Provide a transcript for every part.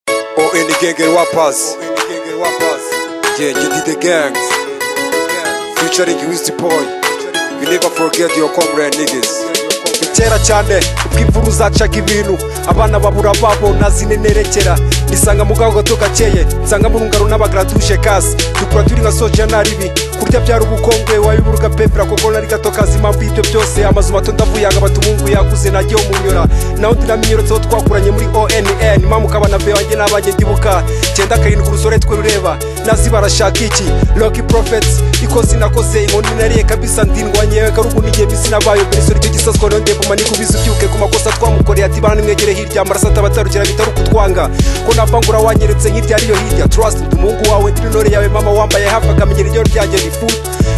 Oh, in the gang and wapas. Yeah, you did the gangs. Featuring Wisdom Boy. You never forget your comrade niggas. kera cyane ubwo imvura uzacaga ibintu abana babura babo nazinenerekera nisanga mu gaho gato gakeye nsanga mu rungano n'abagaratuje kasi dukura turi nka soja naribi kurya byari ubukongwe wabiburuka pepera koko nari gato kazi impamvu y'ibyo byose amazu mato ndavuyanga batumwungu yakuze najyeho munyura naho ndinaminyorotseho twakuranye muri onn mpamvu kabana be wanjye n'abanjye ndibuka cyenda karindwi urusore twe rureba nazi barashaka iki roki profets ikosi nakoze inkoni nariye kabisa ndindwanyewe karugunigiye bisi nabayo mbese nicyo gisaswa nongeye kuguma nikubiza ubyuke ku makosa twamukoreye ati bana nimwegere hirya amaraso atabatarukira bitari ukutwanga ko napangura wanyeretse hirya ariyo hirya trust umuhungu wawe ndirinore yawe mama wambaye hafi akamenyera iryo ryanjye rifu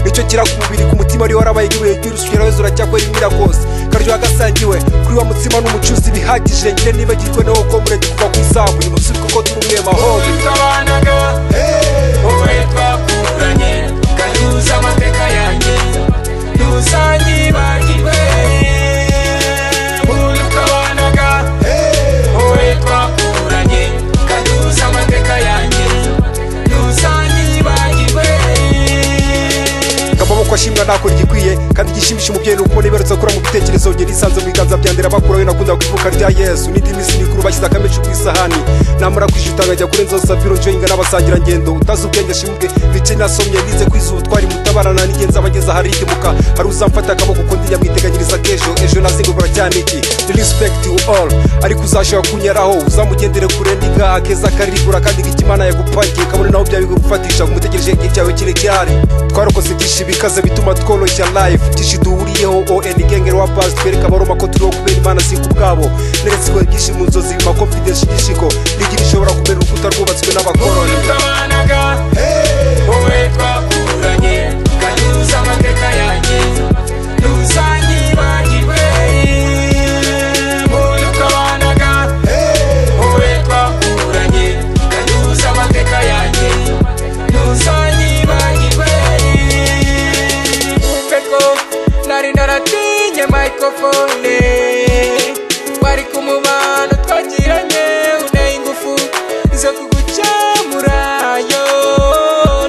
nicyo kira ku mubiri ku mutima ariho harabaye nk'ibuye ry'urusukira wese uracyakwera imira kose karyoha gasangiwe kuri wa mutsima n'umucuzi bihagije nyine nibagirwe nawo ko mureke kuva ku isambu uyu munsi kuko turi umwe mahoro twabanaga wowe twakuranye kanyuza amateka yanjye ntuzanyibagirwe ubu twabanaga wowe twakuranye kanyuza amateka yanjye ntuzanyibagirwe amaboko ashimwa ntako igikwiye kandi igishimisha umubyeyi ni ukubona ibarutse gukora mu bitekerezo ngeri isanze mu biganza byanjye bakuraho nakundaga kuvuka rya yesu n'indi minsi mikuru bashyize akameshi ku isahani namara kwishyuta nkajya kuri nzo sabiro njoyinga n'abasangirangendo utazi ubwenge ashimwe bice nasomye nize kwiza ubutwari mutabarana n'igenzi abageze ahari igimuka hari uzamfata akaboko ukundi nyamwiteganyiriza k'ejo ejo nazingurwa cyane iki ni respect you all ariko uzashobora kunyaraho uzamugendere kure n'inka akeza akarigura kandi ikimana yagupangiye kabone naho byaba bigufatisha umutegereje igihe cyawe kirekirari twarokoze byinshi bikaze bituma tworoshya live byinshi duhuriyeho on gengero wa pasi twereka abaroma ko turiho kubera imana si ku bwabo neretswe byinshi mu nzozi ma confidence igishiko rigira ishobora kubera urukuta rwubatswe n'abakoroni twabanaga wowe twakuranye kanyuza amateka yanjye ntuzanyibagirwe ubu twabanaga wowe twakuranye kanyuza amateka yanjye ntuzanyibagirwe peko nari naratinye microphone twari ku mubano twagiranye uneye ingufu zo kugucamura yo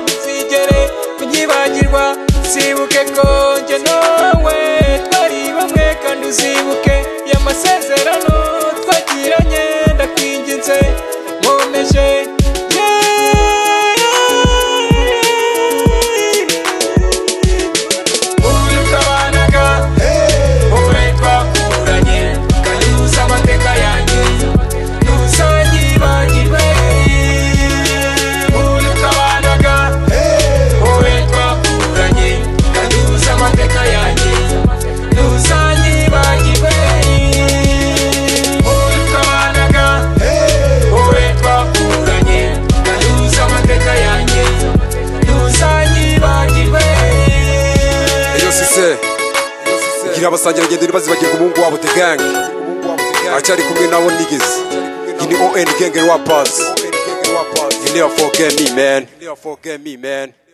ntuzigere unyibagirwa sibuke ko njye nawe twari bamwe kandi uzibuke y'amasezerano twagiranye ndakwinginze nkomeje ubu twabanaga wowe twakuranye kanyuza amateka yanjye ntuzanyibagirwe ubu twabanaga wowe twakuranye kanyuza amateka yanjye ntuzanyibagirwe ubu twabanaga wowe twakuranye kanyuza amateka yanjye ntuzanyibagirwe Eyo sise. Gira abasangirangendo ntibazibagirwe umuhungu wabo The Gang. Aracyari kumwe nabo niggas. Iyi ni ON Gang and wapas. You never forget me, man. You never forget me, man.